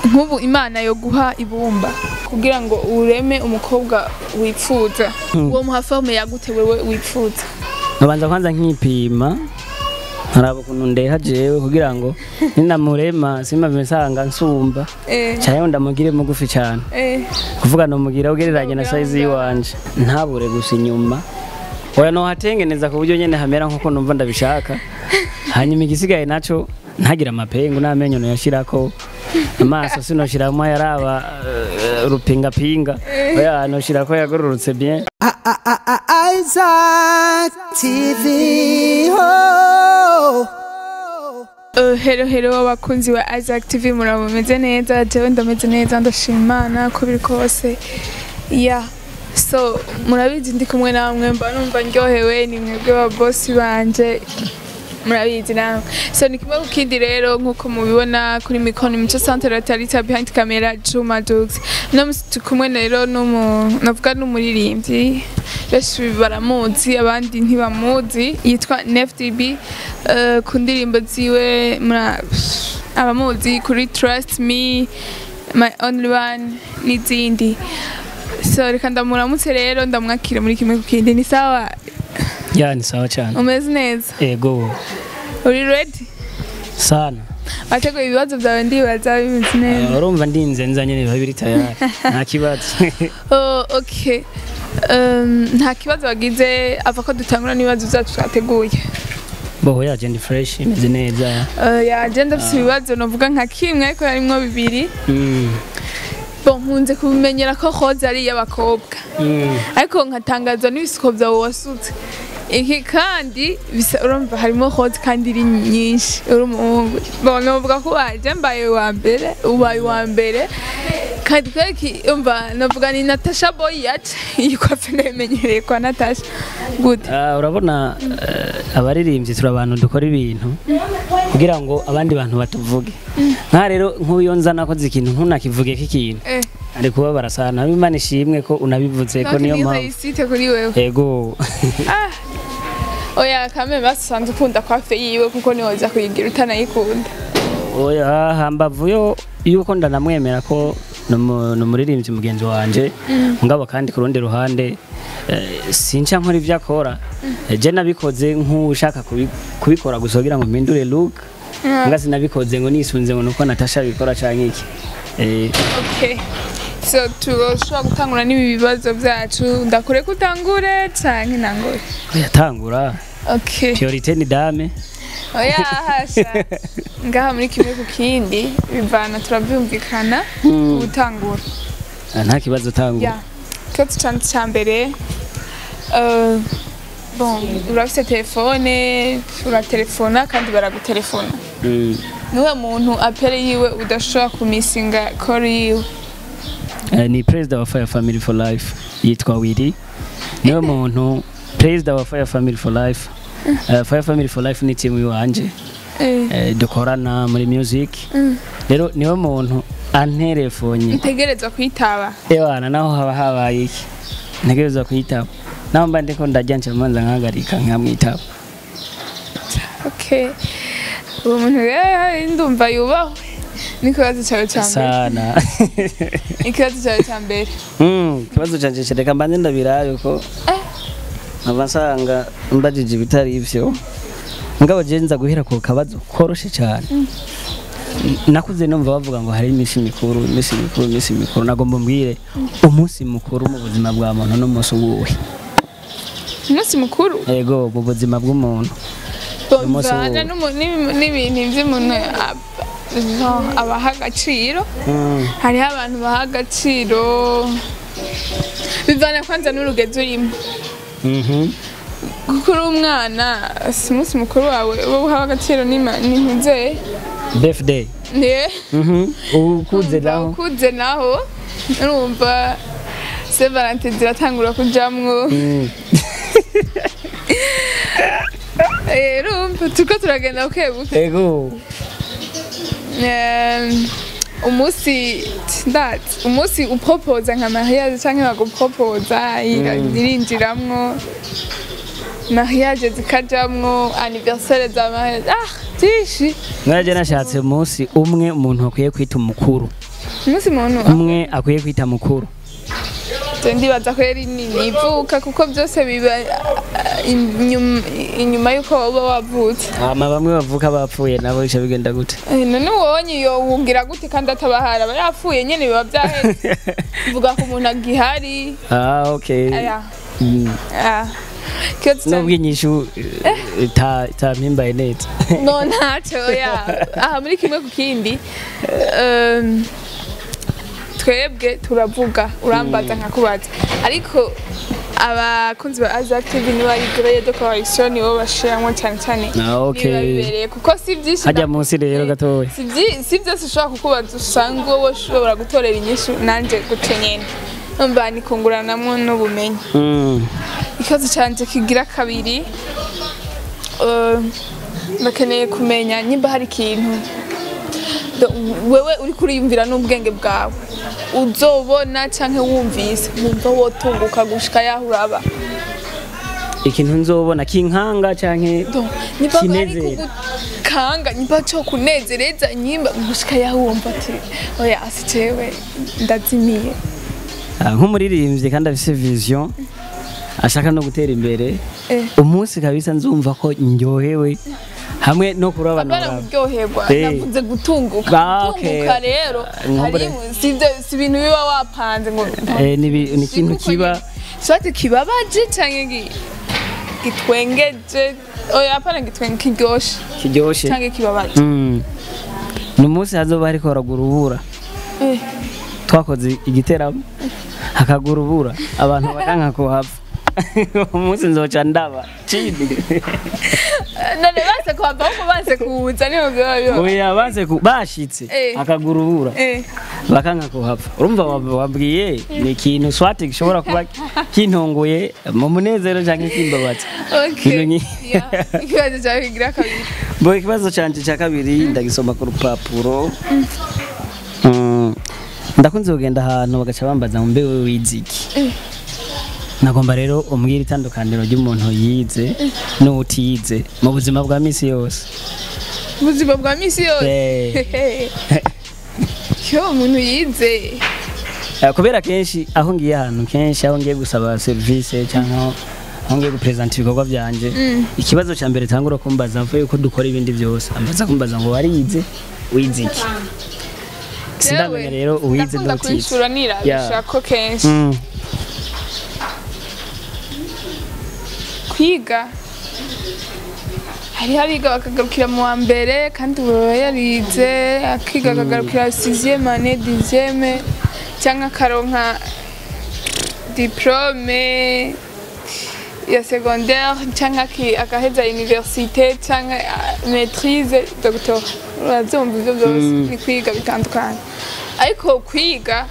nk'ubu imana yo guha ibumba kugira ngo ureme umukobwa wifuza uwo muha forme yagute wewe wifuza nkabanza kwanza nkipima nkaraba ukuntu ndeha jewe kugira ngo ninamurema simave nsanga nsumba eh cayo ndamugire mugufi cane eh kuvuga nomugira ugereranye na size yiwanje ntabure gusa inyuma oya nohatengeneza ku buryo nyene hamera nkuko numva ndabishaka hanyuma igisigaye naco ntagira amapengu n'amenyo noyashirako amaso sinoshiramwo yaraba eh, urupingapinga oya noshirako yagororotse bien Isaac TV. Oh. Uh, hero hero abakunzi ba Isaac TV muraba mumeze neza jewe ndameze neza ndashima Imana ko biri kose ya so murabizi ndi kumwe namwe mba numva ndyohewe ni mwebwe ba boss banje murabizi namwe so ni kimwe ku kindi rero nk'uko mubibona kuri mikoni mico centre tarita behind camera Juma Jux no musi turi kumwe rero n'umu navuga n'umuririmbyi benshi baramuzi abandi ntibamuzi yitwa NFDB uh, ku ndirimbo ziwe mura abamuzi kuri Trust Me My Only One n'izindi so reka ndamuramutse rero ndamwakira muri kimwe ku kindi ni sawa ya ni sawa cane umeze neza ego uri ready sana wateguye ibibazo byawe ndibaza bimeze neza Eh, urumva ndinze nzanye biba biri tayari nta kibazo oh, okay um, nta kibazo wagize ava ko dutangura n'ibibazo byacu twateguye boho yaje ndi fresh imeze neza uh, yaje ndafise ibibazo novuga nka kimwe ariko harimwo bibiri Mm, bon nkunze kubimenyera ko hoze ari iy'abakobwa mm. ariko nkatangazwa n'ibisuko byawe wasutse iki kandi bisa urumva harimo hose kandi iri nyinshi uri umuhungu bon novuga ko waje mbaye wa mbere ubaye wa mbere kandi kwereki umva novuga ni Natasha Boy yaje iyi kofe ndayimenyereye kwa Natasha gute Ah, urabona eh, abaririmbyi turi abantu dukora ibintu kugira ngo abandi bantu batuvuge nka rero nk'uyo nza nakoze ikintu ntunakivuge k'ikintu eh ari kubabara sana imana ishimwe ko unabivuze ko niyo mpamvu yisite kuri wewe ego ah oya kame basanze ukunda kwafe yiwe kuko niwoza kuyigira utanayikunda oya hambavu yo yuko ndanamwemera ko ni umu- ni umuririmbyi mugenzi wanje ngabo kandi ku rundi ruhande eh, sinca nkora ibyo akora Eh, je nabikoze nk'ushaka kubi- kubikora gusa kugira ngo mpindure look nga sinabikoze ngo nisunze ngo nuko Natasha abikora canke iki Eh, Okay. So turashobora gutangura n'ibi bibazo byacu ndakure ko utangure canke nangure yatangura okay priorité ni dame oya hasha ngaha muri kimwe ku kindi bivana turabyumvikana Mm. gutangura Ah, nta kibazo tangura ya ikibazo canje ca mbere eh, bon urafise telefone uratelefona kandi baragutelefona Mm. niwe muntu apere yiwe udashobora kumisinga kori yiwe Eh, ni president wa Fire Family for Life yitwa Willy niwe muntu president wa Fire Family for Life Eh, Fire Family for Life ni team iwanje Eh, eh, dukorana muri music rero niwe muntu anterefonye ntegerezwa kwitaba ewana naho haba habaye iki ntegerezwa kuyitaba naho mba ndiko ndarya nca manza nkahagarika nkamwitaba Okay. Uwo muntu rero ndumva yubahwe. N'ikibazo cyawe cya mbere. sana Ikibazo cyawe cya mbere. Mm, ikibazo canje reka mbanze ndabirabe ko nkaba nsanga mbajije ibitari ivyo ngabo je nza guhera ku kabazo koroshe cyane nakuze numva bavuga ngo hari iminsi mikuru iminsi mikuru iminsi mikuru nagomba mbwire umunsi mukuru mu buzima bwa muntu n'umunsi wuwe Umunsi mukuru ego mu buzima bw'umuntu Umunsi bivana wo- n'umu- n'ibi- n'ibintu by'umuntu ab- no, abaha agaciro. Mm, Hariho abantu baha agaciro bivana kwanza n'urugendo urimo. mhm. Kuko uri umwana si umunsi mukuru wawe uba uhawe agaciro n'ima- n'impuze. birthday Ne? Mhm. ukuze naho ukuze naho urumva se valentine ziratangura kujamwo Mm. Eh, urumva turiko turagenda buke buke ego Em, umunsi ndazi umunsi upropoza nka mariage canke bagupropoza irinjiramwo mariage zikajamwo anniversaire za mariage ah byinshi mwaraje nashatse umunsi umwe umuntu akwiye kwita umukuru umunsi muntu umwe akwiye kwita mukuru Je ndibaza ko yari nini ivuka kuko byose biba ah, inyuma- inyuma y'uko waba wavutse hama bamwe bavuka bapfuye nabo bica bigenda gute Eh, none wonye iyo wubwira gute kandi atabahari aba yapfuye nyene biba byaheze mvuga ko umuntu agihari ah okay aya Mm. ah. Kibazo nubwo cyane- inyishu eh, ita- itampimbaye neza no ntacyo ya aha muri kimwe ku kindi um, twebwe turavuga urambaza nkakubaza ariko abakunzi ba Azak TV niba ari grade de correction nibo bashiramwo cyane cyane Ah, okay. niba bibereye kuko si byinshi hajya munsi rero gatoya si byi- si byose ushobora kukubaza usanga wowe ushobora gutorera inyishu nanjye gutyo nyene numva nikunguranamwo n'ubumenyi Mm. ikibazo cyanjye kigira kabiri eh, bakeneye kumenya nimba hari ikintu do- wewe uri kuriyumvira n'ubwenge bwawe uzobona cyangwa wumvise wumva wotunguka gushika yaho uraba ikintu nzobona kinkanga canke Do, nimba bari kinezera kugukanga nimba cyo kunezereza nyimba gushika yaho wumva ati oya asi jewe ndazimiye Ah, nk'umuririmbyi kandi afise vision ashaka no gutera imbere Eh. umunsi kabisa nzumva ko ndyohewe hamwe no kurabana abana baraba. kuryoherwa Eh. navuze gutunguka Ah, okay. gutunguka rero Nkumbure. hari si ibyo- si ibintu biba wapanze ngo Eh, ni ibi- ni ikintu kiba sote kibabaje cyangwa gi- gitwengeje oya apana gitwenge kiryoshe kiryoshe cyangwa kibabaje Mm. ni umunsi hazoba hariko haragura urubura Eh, twakoze igiteramo hakagura urubura abantu bakanka kuhava umunsi nzoca ndaba chini none base kuhava ahubwo banse kuza niho biba biba oya banse ku- bashitse Eh. hakagura urubura Eh, bakanka kuhava urumva wab- wabwiye ni ikintu swati gishobora kuba kintongoye mu munezero canke kimbabaza okay Ibintu nyi- Yeah, ikibazo cyawe kigira kabiri bo ikibazo canje ca kabiri ndagisoma ku rupapuro Mm, ndakunze kugenda ahantu bagaca bambaza ngo mbe wewe wize iki nagomba rero umbwira itandukaniro ry'umuntu yize n'utiyize mu buzima bwa misi yose ubuzima bwa misi yose Eh. yo umuntu yize Eh, kubera kenshi aho ngiye ahantu kenshi aho ngiye gusaba serivisi cyangwa aho- aho ngiye gupresenta ibikorwa byanje ikibazo cya mbere tangura kumbaza avuye yuko dukora ibindi byose ambaza kumbaza ngo warize wize iki sindamenya rero uwize ndakunda n'utize kwishura nirabisha Yeah. ko kenshi Mm. kwiga hariho abiga bakagarukira mu wa mbere kandi ubu baba yarize akiga akagarukira sixième année dixième cyangwa akaronka diplome ya secondaire cyangwa aki- agaheza université cyangwa ah, maîtrise doctor urabyumva ibyo byose ni kwiga bitandukanye ariko kwiga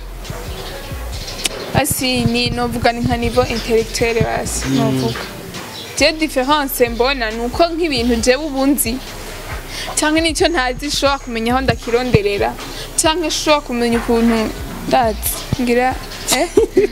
basi ni novuga ni nka niveau intellectuel basi novuga je difference mbona ni uko nk'ibintu jewe ubunzi cyangwa n'icyo ntazi nshobora kumenya aho ndakironderera cyangwa nshobora kumenya ukuntu ndazi ngira eh?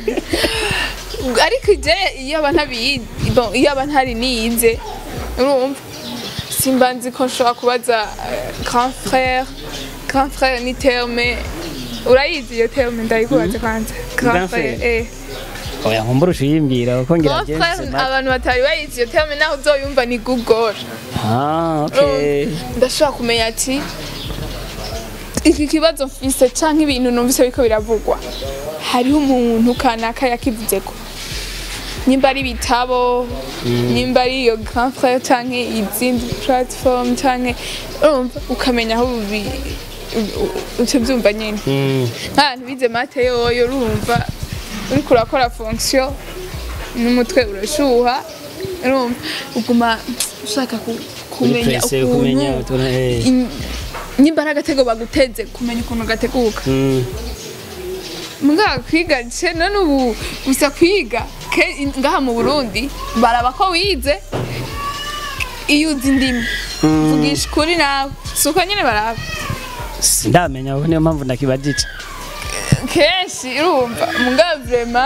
ariko je iyo aba ntabiyi bon, iyo aba ntari niyize urumva simba nzi ko nshobora kubaza eh, grand frère grand frère ni terme urayizi iyo terme ndayikubaza kwanza grand Grand frère frère. eh oya nkumbura uyimbwira kuko ngira grand gense frère abantu batari bayizi iyo terme naho uzoyumva ni google ah okay ndashobora kumenya ati iki kibazo mfise canke ibintu numvise biriko biravugwa hariho umuntu kanaka yakivuzeko nimba ari ibitabo nimba ari iyo grand frère canke izindi platform canke urumva ukamenya aho ubi- u- u- uca vyumva nyene Mm. nk'abantu bize mate yoyo urumva uriko urakora fonction n'umutwe urashuha urumva uguma ushaka ku- kumenya Presse, kumenya ukuntu utuntu, eh. in- nimba ari agatego baguteze kumenya ukuntu gateguka Mm. mbwa kwiga ce none ubu gusa kwiga ke- ngaha mu burundi baraba ko wize iyo uzi indimi vugisha ukuri nawe si uko nyine baraba sindamenya ubu niyo mpamvu ndakibajije kenshi urumva mbwa vrema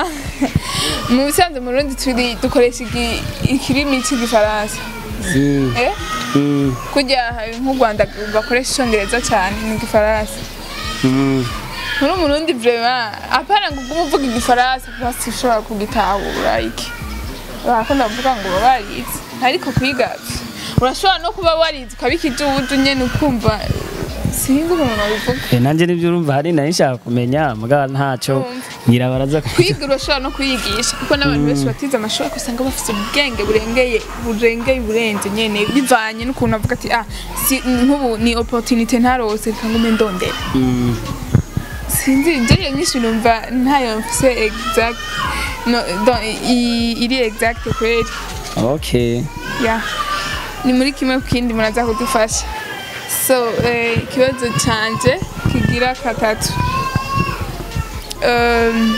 mu bisanzwe mu burundi turi dukoresha igi- ikirimi cy'igifaransa Mm. eh Mm, kujya hari nk'u rwanda bakoresha icyongereza cyane ni igifaransa mm. muri umurundi vrema apana ngo ugume uvuga igifaransa basi ushobora kugitahura iki barakunda kuvuga ngo baba barize ariko kwiga urashobora no kuba warize ukaba ikijuju nyene ukumva sinzi ukuntu nabivuga Eh, nanje nivyo urumva hari nari nshaka kumenya mugabo ntaco Urumva. ngira baraza ku- kwiga urashobora no kuyigisha kuko n'abantu benshi batize amashuri ariko usanga bafite ubwenge burengeye burengeye burenze nyene bivanye n'ukuntu avuga ati ah si nk'ubu ni opportunité ntarose reka ngume ndondera Mm, sinzi njyewe nyinshi numva ntayo mfise exact no, don, i- iri exact kweli okay ya ni muri kimwe ku kindi muraza kudufasha so eh, ikibazo canje kigira katatu um,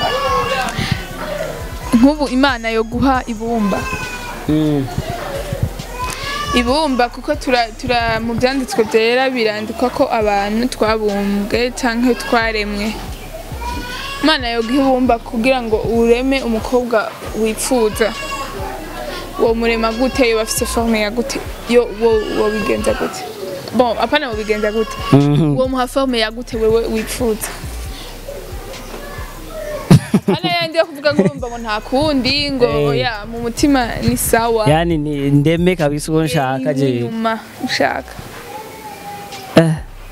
nk'ubu imana yo guha ibumba Mm, ibumba kuko tura, tura mu byanditswe byera birandikwa ko abantu twabumbwe cyangwa twaremwe imana yo guha ibumba kugira ngo ureme umukobwa wifuza uwo murema gute yo bafise forme ya gute yo wo wo bigenza gute bon apana wo bigenza gute mhm. uwo muha forme ya gute wewe wifuza hano yandi yo kuvuga ngo urumva ngo nta kundi ngo Eh. oya mu mutima ni sawa yani ni ndeme kabisa uwo nshaka je inyuma ushaka Eh.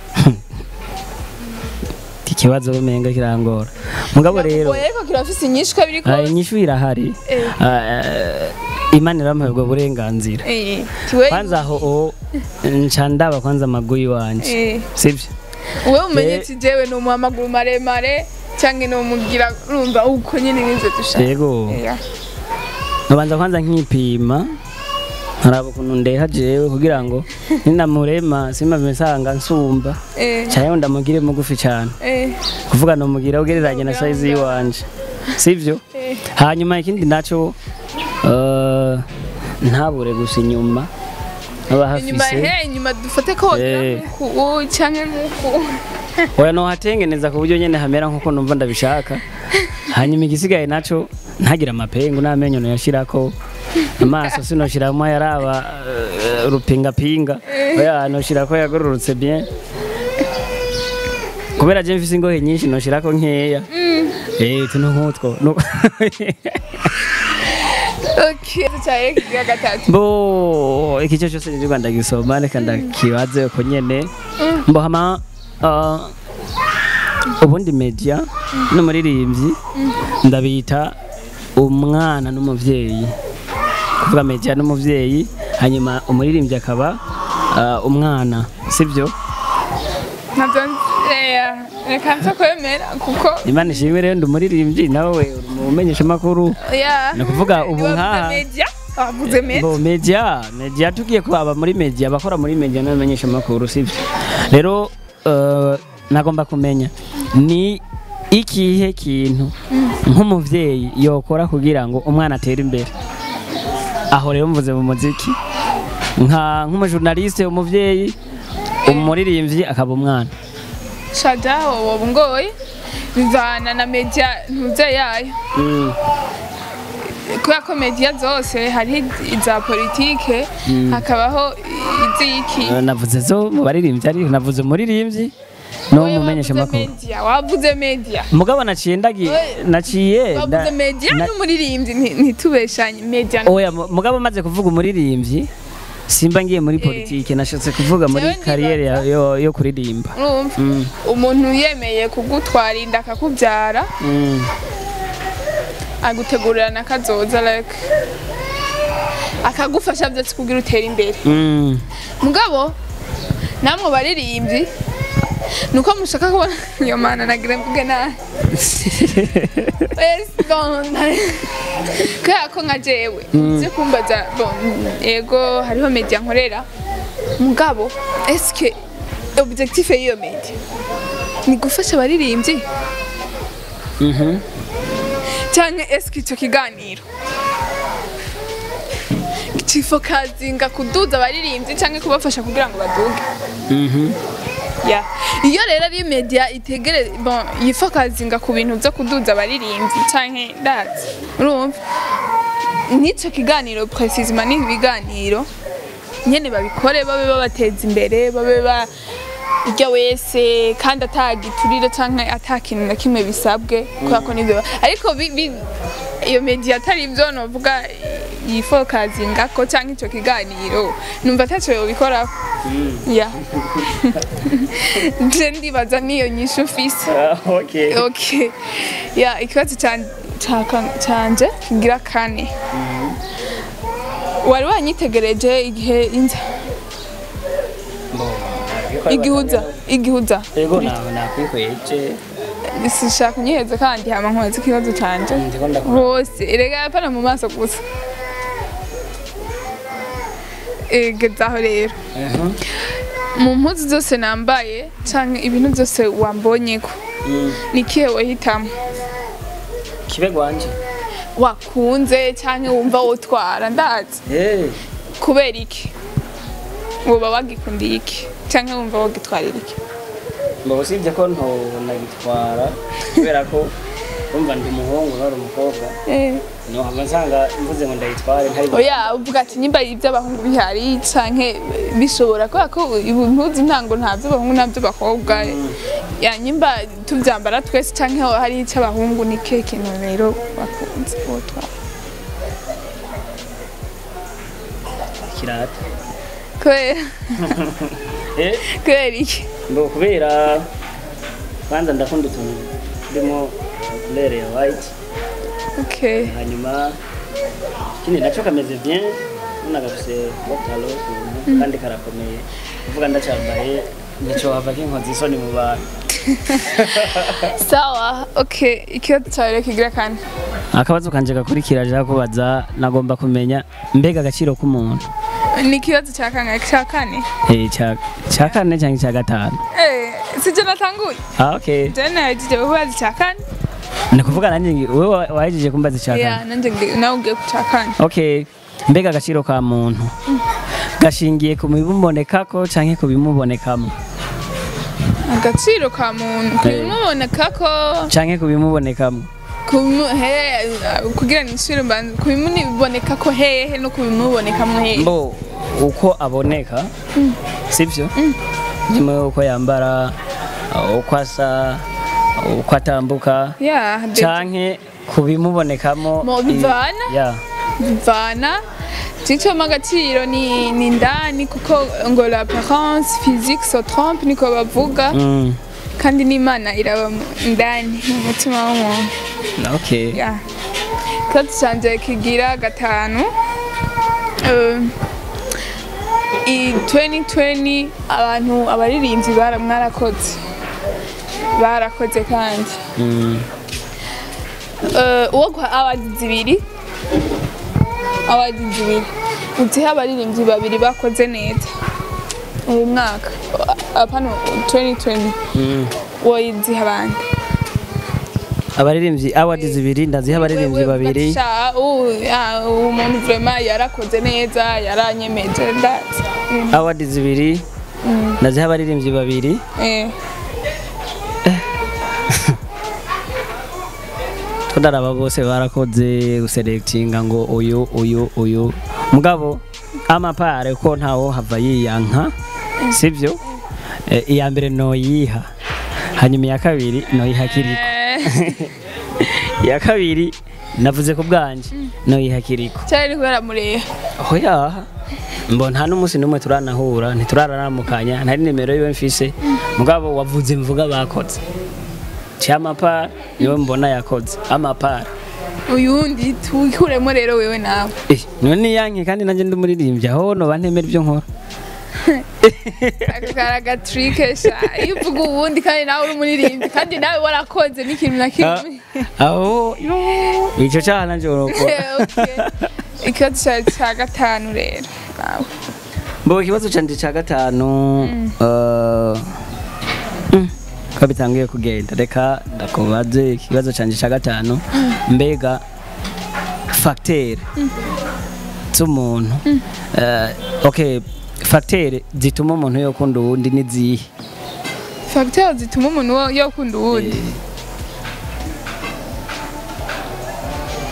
ikibazo umenga kirangora mugabo rero Oya, ariko kirafise inyinshi ko biri ah, kose inyishu irahari Eh. Ah, eh, imana iramuha ubwo burenganzira Eh, tiwe kwanza aho o nca ndaba kwanza amaguru wanje Eh. sivyo wowe umenye Eh. ati jewe ni umuha amaguru maremare cyangwa ni umugira urumva uko nyine nk'ivyo dushaka yego Oya. nkabanza kwanza nkipima nkaraba ukuntu ndeha jewe kugira ngo ninamurema simave nsanga nsumba Eh, cayeho ndamugire mugufi cane eh, kuvuga nomugira ugereranye na size yiwanje sivyo eh. hanyuma ikindi naco eh, ntabure gusa inyuma aba inyuma hafise he inyuma dufate ko Eh. nk'uku cyangwa nk'uku oya nohatengeneza ku buryo nyene hamera nkuko numva ndabishaka hanyuma igisigaye naco ntagira amapengu n'amenyo noyashirako amaso sinoshiramwo yaraba eh, urupingapinga oya noshirako yagororotse bien kubera je mfise ingohe nyinshi noshirako nkeya eh tuno nkutwo No- okay cyaye kigira gatatu bo ikice cyose nirwa ndagisoma reka ndakibaze uko nyene mbo hama ah, ubundi media n'umuririmbyi ndabita umwana n'umuvyeyi kuvuga media n'umuvyeyi hanyuma umuririmbyi akaba ah, umwana sivyo ntabyo eh, reka nza kwemera kuko imana ishimwe rero ndi umuririmbyi nawe uri mu menyeshamakuru ya ni ukuvuga ubu Wavuze nkaha media wavuze media Bo media media tugiye kwaba muri media abakora muri media n'abamenyesha makuru sivyo rero uh, nagomba kumenya ni ikihe kintu nk'umuvyeyi yokora kugira ngo umwana atere imbere aho rero mvuze mu muziki nka nk'umujournaliste umuvyeyi umuririmbyi akaba umwana shada wowe ngoye bivana na media ntuze yayo mm. kubera ko media zose hari iza politike hakabaho iziki Eh, navuze zo mu baririmbyi ariko navuze umuririmbyi no Wowe mumenyesha wavuze makuru media wavuze media mugabo naciye ndagi Oye, naciye wavuze nda- media na- n'umuririmbyi nti- ntitubeshanye media oya mu- mugabo maze kuvuga umuririmbyi simba ngiye muri politike nashatse kuvuga muri Jewe ndibaza- kariyeri ya- yo, yo kuririmba urumva Mm, umuntu yemeye kugutwara inda akakubyara mm, agutegurira na kazoza like akagufasha byose kugira utere imbere mm. mugabo namwe baririmbyi nuko mushaka kubona iyo mana nagira mvuge nabi Yes, bon, kubera ko nka jewe nzi kumbaza bon ego hariho media nkorera mugabo eske objectif y'iyo media ni gufasha abaririmbyi Mhm. cyangwa eske icyo kiganiro kifokazinga kuduza abaririmbyi cyangwa kubafasha kugira ngo baduge Mhm. ya iyo rero ari media itegere bon yifokazinga ku bintu byo kuduza abaririmbyi cyangwa ndazi urumva n'icyo kiganiro precisement ni ibiganiro nyene babikore babe babateza imbere babe ba urya wese kandi atagiturire canke atakintu na kimwe bisabwe kubera ko nivyo ariko bi- bi- iyo media atari ivyo novuga yifokazingako canke ico kiganiro numva ataco yobikoraho ya je ndibaza niyo nyishu ufise okay okay ya ikibazo can- caka- canje kigira kane wari wanyitegereje igihe inza igihuza igihuza ego nawe nakwikweje sishaka unyiheze kandi hama nkoze ikibazo canje ndiko ndakora hose erega apana mu maso gusa egezaho rero mu mpuzu zose nambaye canke ibintu byose wambonyeko ni kihe wahitamo kibe gwanje wakunze canke wumva wotwara ndazi eh kubera iki woba wagikundiye iki canke wumva wogitwarira iki mbo usibye ko ntonagitwara kubera ko urumva ndi umuhungu nari umukobwa nohava nsanga mvuze ngo ndayitware ntari oya uvuga ati nyimba iby'abahungu bihari canke bishobora kubera ko impuzu ntango nta by'abahungu nta by'abakobwa ya nyimba tubyambara twese canke hari icy'abahungu ni kihe kintu rero bakunze wotwara kirata kubera eh kubera iki mbo kubera kwanza ndakunda utuntu turimo couleur ya white okay hanyuma ikindi nacyo kameze bien ubona gafise botalo ukuntu kandi karakomeye kuvuga ndacambaye nico hava kinkoza isoni mu bantu sawa okay ikibazo cyawe rero kigira kane akabazo kanje gakurikira aje kubaza nagomba kumenya mbega agaciro k'umuntu ni ikibazo cya kangahe cya kane eh cya cya kane cyangwa cya gatanu eh sijye natanguye ah okay je nahejeje kubaza icya kane ni kuvuga nanjye ngi- wewe wa- wahejeje kumbaza icya ya kane nanjye ngi- nawe ugiye ku cya kane okay mbega agaciro ka muntu gashingiye ku bimubonekako cyangwa ku bimubonekamo agaciro ka muntu kubimuboneka ko cyangwa ku bimubonekamo kubimu- he- kugira ngo ishure mbanza kubimuboneka ko hehe no kubimubonekamo hehe mbo uko aboneka sibyo nyuma uko yambara uko asa uko atambuka ya de- canke kubimubonekamo Mo i- bivana? ya bivana icyo agaciro ni ni indani kuko ngo la apparence physique se trompe niko bavuga mm. kandi n'imana iraba mu- indani mu mutima w'umuntu okay ya ikibazo cyanjye kigira gatanu Eh, i 2020 abantu abaririmbyi bara mwarakoze barakoze kandi mm. Eh, uwo guha awadi zibiri awadi zibiri uzihe abaririmbyi babiri bakoze neza uyu mwaka apano 2020 Mm. woyiziha abandi abaririmbyi awadi zibiri ndaziha abaririmbyi babiri uwo muntu vrema yarakoze neza yaranyemeje ndazi awadi zibiri ndaziha abaririmbyi babiri Eh, tudaraba bose barakoze guselectinga ngo uyu uyu uyu mugabo amapare ko ntawo hava yiyanka sibyo Eh, iya mbere noyiha hanyuma iya kabiri noyiha kiriko eh, iya kabiri navuze ku bwanje noyiha kiriko cyari kubera mureha oya mbo nta n'umunsi n'umwe turanahura ntituraramukanya ntari nimero yiwe mfise mugabo wavuze mvuga bakoze cyamapara niwe mbona yakoze amapara uyundi tuwikuremo rero wewe nawe Eh, none niyanke kandi nanjye ndi umuririmbyi aho noba ntemera ibyo nkora akakara gatrike sha iyo uvuga uwundi kandi nawe uri umuririmbyi kandi nawe warakoze n'ikintu na kimwe aho icyo cyaha nanjye urokora Okay. ikibazo cyawe cya gatanu rero nawe mbo ikibazo cyanjye cya gatanu eh, mm, ko bitangiye kugenda reka ndakubaze ikibazo cyanjye cya gatanu mbega fagiteri z'umuntu eh, okay fagiteri zituma umuntu yokunda uwundi n'izihe fagiteri zituma umuntu wo- yokunda uwundi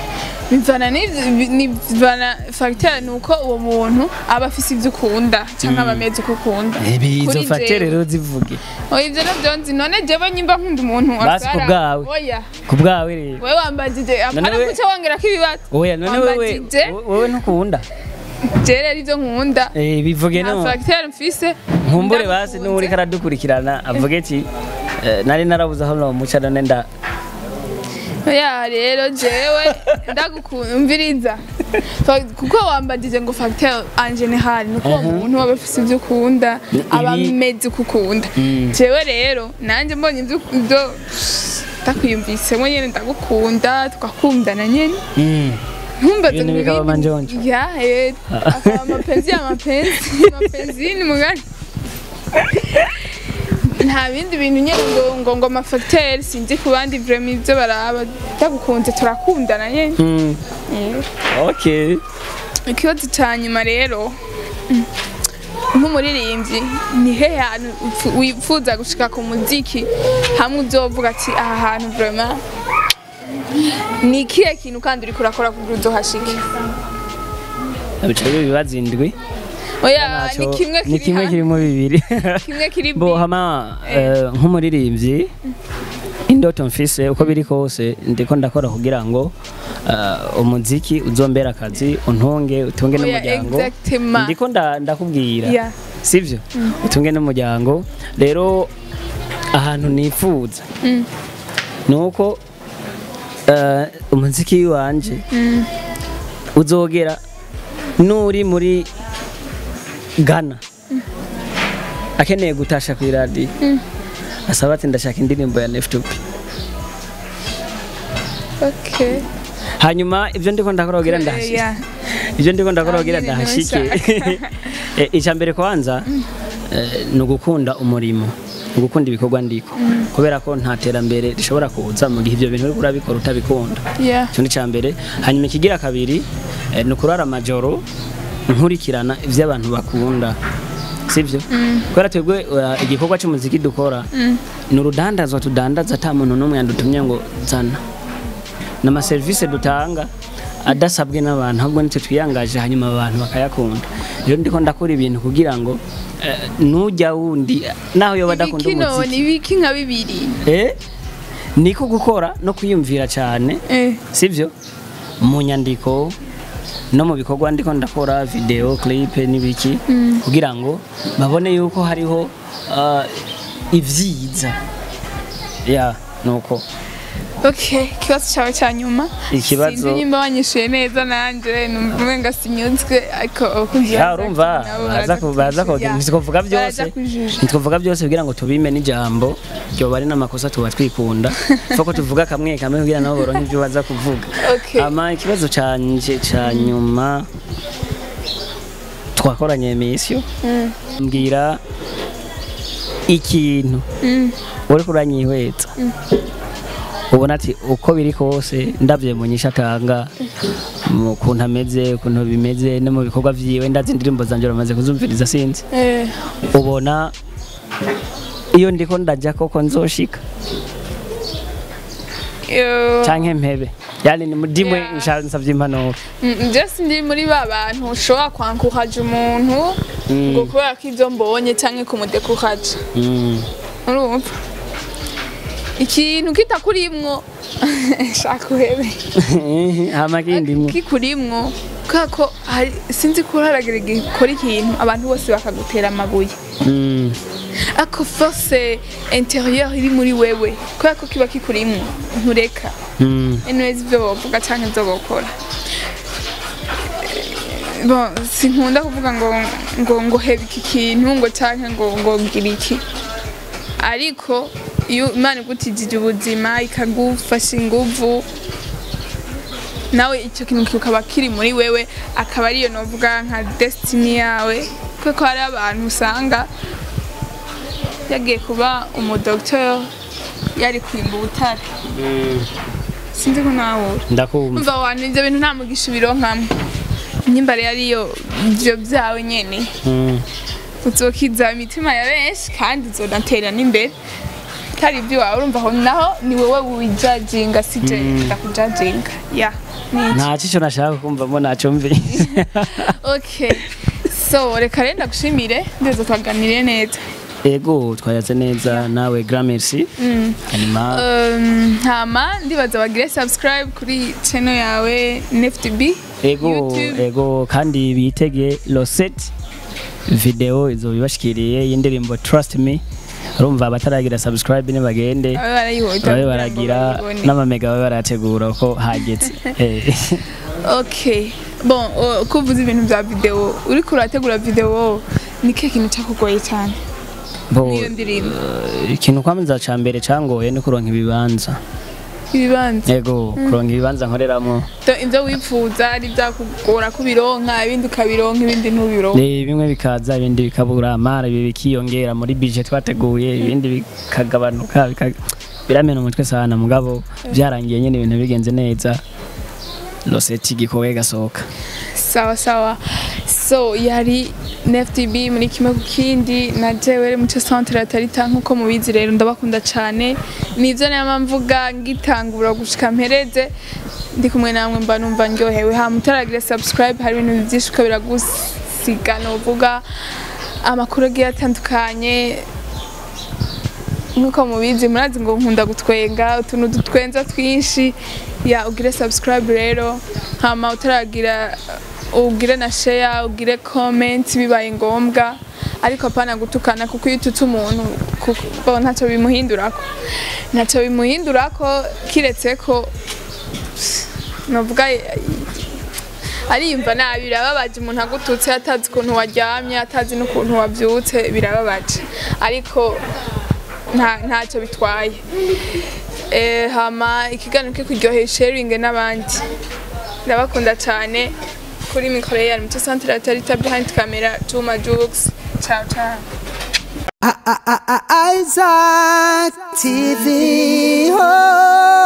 bivana n'ivyo- bi- nivana fagiteri ni uko uwo muntu aba afise ivyo ukunda cyangwa aba ameze uko ukunda izo Kuri fatere jewe. rero zivuge oya ivyo navyo nzi none jewe nyimba nkunda umuntu Basi ku asara- bwawe. oya ku bwawe rero wewe wambajije apana we- kuca wongerako ibibazo oya none wewe Wambajije. wowe ntukunda je rero ivyo nkunda Eh, bivuge nta no fagiteri mfise nkumbure basi ndagukunze. n'uri karadukurikirana avuge ati eh, nari narabuze aho nomuca none nda ya rero jewe ndagukumviriza Fa- kuko wambagije ngo facteur en general nuko uwo muntu aba afise ivyo ukunda Ni- aba ibi- ameze uko ukunda Mm. jewe rero nanje mbonye ivyo ivyo ndakwiyumvisemo nyene ndagukunda tugakundana nyene Mm. ntumbaze Ibintu ngo bikaba ibindi- manjonjo. ya eh, akaba amapenzi ya mapenzi mapenzi ni mugani nta bindi bintu nyene ngo ngo ngo amafagiteri sinzi ku bandi vraiment ivyo baraba ndagukunze turakundana nyene Mm. Eh. okay ikibazo ca nyuma rero mm, nk'umuririmbyi ni he hantu upfu- wifuza gushika ku muziki hamwe uzovuga ati aha hantu vraiment ni ikihe kintu kandi uriko urakora kugira uzohashike bica bibazo indwi oya ni Naco- kimwe ni kiri kimwe hamwe kirimo bibiri kimwe kiri bo bi hama eh, nk'umuririmbyi indoto mfise uko biri kose ndiko ndakora kugira ngo eh, umuziki uzombera akazi untunge utunge Oya, n'umuryango exactement. ndiko nda- ndakubwira Yeah. sivyo utunge n'umuryango rero ahantu nifuza Mm. nuko eh, umuziki wanje Mm. uzogera nuri muri Ghana akeneye gutasha ku iradiyo asaba ati ndashaka indirimbo ya Nefutupi okay hanyuma ibyo ndiko ndakora kugira ndahashike Yeah. ibyo ndiko ndakora kugira Ah, nyine ndahashike ntushaka. Eh, icya mbere kwanza eh, ni ugukunda umurimo ni ugukunda ibikorwa ndiko kubera ko nta terambere rishobora kuza mu gihe ibyo bintu uriko urabikora utabikunda yeah icyo ni icya mbere hanyuma ikigira kabiri eh, ni ukurara amajoro nkurikirana ibyo abantu bakunda sibyo kubera twebwe uh, igikorwa cy'umuziki dukora ni urudandazwa tudandaza ata muntu n'umwe yadutumye ngo zana ni amaserivisi dutanga adasabwe n'abantu ahubwo nitwe twiyangaje hanyuma abantu bakayakunda rero ndiko ndakora ibintu kugira ngo eh, nujya wundi naho yoba adakunda ibiki none umuziki ibiki nka bibiri eh, niko gukora no kwiyumvira cyane eh sivyo mu nyandiko no mu bikorwa ndiko ndakora video clip n'ibiki kugira ngo babone yuko hariho uh, ivyiza ya nuko Okay, ikibazo cyawe cya nyuma Ikibazo- sinzi nimba wanyishuye neza nanje numva umenga sinyuzwe ariko abakunzi ya ba urumva Zack nabo baza ku- baza kujuja. kugira ntitwovuga byose Baraza kujuja. ntitwovuga byose kugira ngo tubime n'ijambo ryoba ari n'amakosa tuba twikunda fo ko tuvuga kamwe kamwe kugira nabo boronke ibyo baza kuvuga Okay. ama ikibazo canje ca nyuma twakoranye misiyo Mm. mbwira ikintu Mm. uriko uranyihweza ubona ati uko biri kose ndavye mu nyisha atanga mu kuntu ameze ukuntu bimeze no mu bikorwa vyiwe ndazi indirimbo zanje uramaze kuzumviriza sinzi Eh, ubona iyo ndiko ndaja koko nzoshika yo- canke mpebe yani ni mudimwe Yeah. nsha- nsavye impanuro Mm, je sindi muri ba bantu ushobora kwankuraje umuntu ngo kubera ko ibyo mbonye cyangwa kumudekuraje Mm. urumva ikintu kitakurimwo shaka uhebe hama kindimwe kikurimwo kubera ko hari- sinzi ko haragera igihe ukora ikintu abantu bose bakagutera amabuye Mm. ako force intérieure iri muri wewe kubera ko kiba kikurimwo ntureka Mm. anyways ibyo bavuga cyangwa ibyo bakora bon sinkunda kuvuga ngo ngo ngo heba iki kintu ngo cyangwa ngo ngo ngira iki ariko iyo imana igutijije ubuzima ikagufasha inguvu nawe icyo kintu kikaba kiri muri wewe akaba ariyo novuga nka destiny yawe kuko hari abantu usanga yagiye kuba umudokiteri yari kwimba ubutare sinzi ko nawura ndakumva umva wantu ibyo bintu nta mugisha ubironkamwe nyimba rero ariyo ibyo byawe nyene Mm. uzokiza imitima ya benshi kandi uzonatera n'imbere atari iby'iwawe urumva aho naho ni wowe wijajinga si je ndakujajinga ya ni iki nta cyo nashaka kumvamo ntacyo mvi okay so reka rero ndagushimire ndetse twaganiriye neza ego twayatse neza nawe gramercy hanyuma Um, hama ndibaza bagire subscribe kuri channel yawe NFTB ego YouTube. ego kandi bitege rosette video izo bibashikiriye y'indirimbo trust me urumva abataragira subscribe nibagende babe barayibonye babe baragira n'amamega babe barategura ko hageze Eh. okay bon uh, ko uvuze ibintu bya video uriko urategura video ni ke kintu cyakugoye cyane Bo, niyo ndirimbo eh, ikintu kwameza ca mbere cangoye ni kuronka ibibanza ibibanza ego kuronka ibibanza nkoreramwo So, ibyo wifuza ari byakugora kubironka ibindi ukabironka ibindi ntubironka Eh, bimwe bikaza ibindi bikabura amara ibi bikiyongera muri budget twateguye ibindi bikagabanuka bika- biramena umutwe sana mugabo byarangiye nyine ibintu bigenze neza rosette igikowe gasohoka sawa sawa so yari NFTB muri kimwe ku kindi na jewe muco centre ya Tarita nkuko mubizi rero ndabakunda cyane nivyo nama mvuga ngitangura gushika mpereze ndi kumwe namwe mba numva ndyohewe ha mutaragira subscribe hari ibintu byinshi ko biragusiga novuga amakuru agiye atandukanye nkuko mubizi murazi ngo nkunda gutwenga utuntu dutwenza twinshi ya ugire subscribe rero hama utaragira ugire na share ugire comment bibaye ngombwa ariko apana gutukana kuko iyo ututse umuntu kuko ntacyo bimuhindurako ntacyo bimuhindurako kiretse ko navuga ariyumva nabi birababaje umuntu agututse atazi ukuntu waryamye atazi n'ukuntu wabyutse birababaje ariko nta ntacyo bitwaye eh hama ikiganiro cyo kuryohera sharing n'abandi ndabakunda cyane kuri mikoro ya Muco Centre Tarita behind camera Juma Jux ciao ciao Isaac TV. Oh.